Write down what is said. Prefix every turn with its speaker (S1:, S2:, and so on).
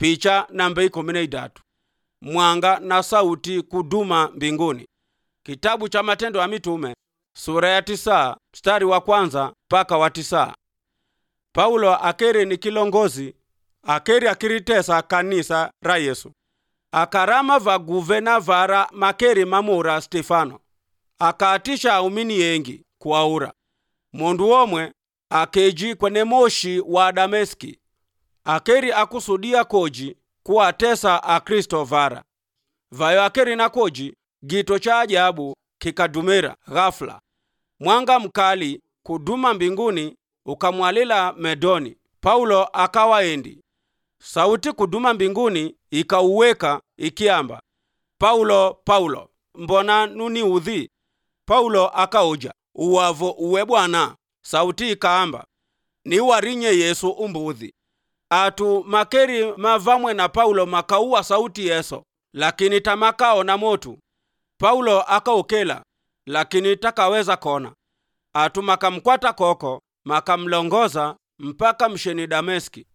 S1: picha namba ikumi na idatu mwanga na sauti kuduma mbinguni kitabu cha matendo ya mitume sura ya tisa mstari wa kwanza mpaka wa tisa paulo akeri ni kilongozi akeri akiritesa kanisa ra yesu akarama vaguvena vara makeri mamura stefano akaatisha aumini yengi kuaura mundu womwe akeji kwene moshi wa dameski akeri akusudia koji kuwatesa akristo vara vayo akeri na koji gito cha ajabu kikadumira ghafula mwanga mkali kuduma mbinguni ukamwalila medoni paulo akawaendi sauti kuduma mbinguni ikauweka ikiamba paulo paulo mbona nuniudhi paulo akauja uwavo uwe bwana sauti ikaamba niwarinye yesu umbudhi atu makeri mavamwe na paulo makauwa sauti yeso lakini tamakaona motu paulo akaukela lakini takaweza kona atu makamkwata koko makamlongoza mpaka msheni dameski